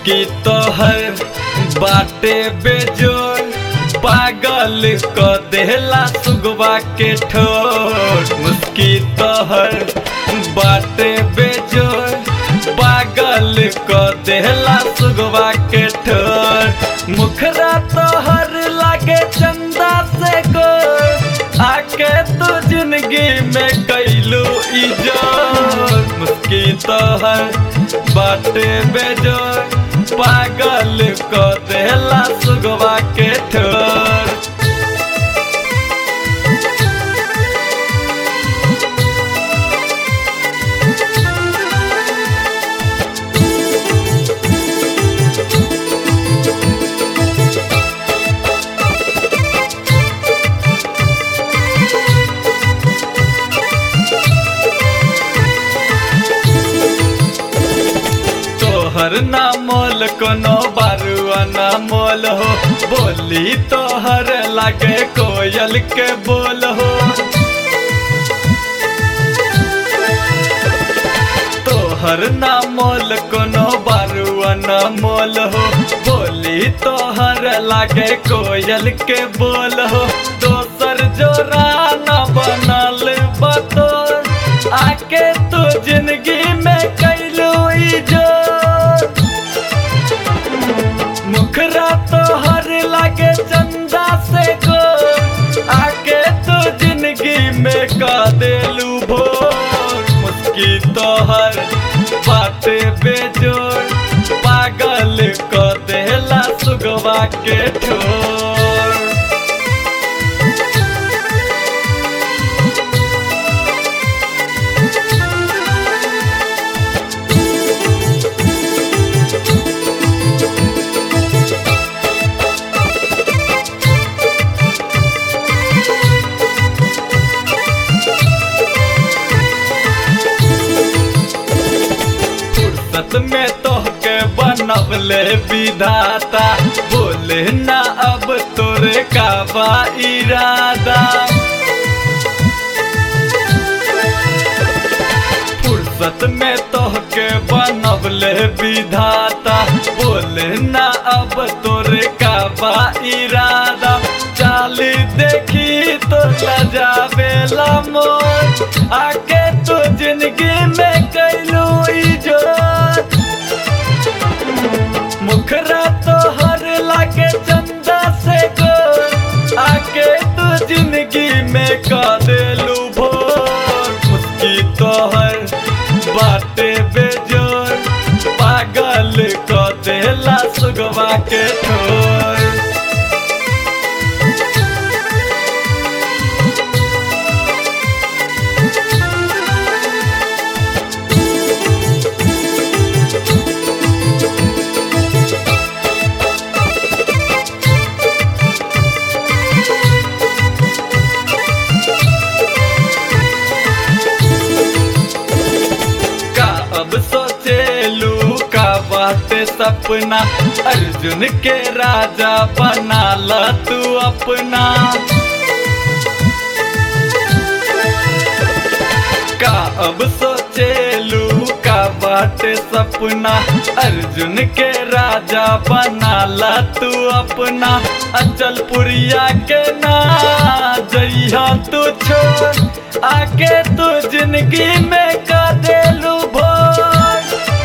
मुस्की तोहर बाटे बेजोर पागल क देला सुगवा के ठोर मुस्की तोहर बाटे बेजोर पागल क देला सुगवा के ठोर मुखरा तोहर लागे चंदा से गोर आके तू जिंदगी में कैलू इजोर मुस्की तोहर बाटे बेजोर पागल क देला सुगवा के ठोर तोहर ना मोल कोनो बारुआ ना मोल हो बोली तोहर लागे कोयल के बोल हो तोहर ना मोल कोनो बारुआ ना मोल हो बोली तोहर लागे कोयल के बोल हो दोसर जोरा ना बनल बतोर आके तू जिंदगी में कैलू इजोर मुखरा तो हर लागे चंदा से को आके तो जिंदगी में का देलू भोर मुस्की तो हर बाटे बेजोर पागल को देला सुगवा के ठोर फुर्सत में तोहके बनवले विधाता बोले ना अब तोरे का बा इरादा फुर्सत में तोहके बनवले विधाता बोले ना अब तोरे का बा इरादा चाली देखी तो लजावेला मोर आके तो जिंदगी में कैलू इजोर मुखरा तो हर लागे चंदा से गोर आके तू जिंदगी में का देलू भोर मुस्की तो हर बाटे बेजोर पागल को देला सुगवा के ठोर का अब सोचेलू का बाटे सपना अर्जुन के राजा बना ला तू अपना का अब सोचेलू का बाटे सपना अर्जुन के राजा बना ला तू अपना अचल पुरिया के ना जइहा तू छोड़ आके तू जिंदगी में का देलू भोर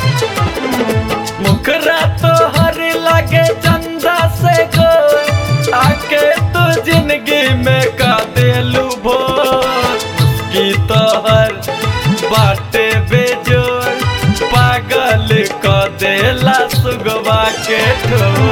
मुखरा तो हर लागे चंदा से गोर आके तू जिंदगी में का देलू भोर की तो हर बाटे बेजोर पागल क देला सुगवा के ठोर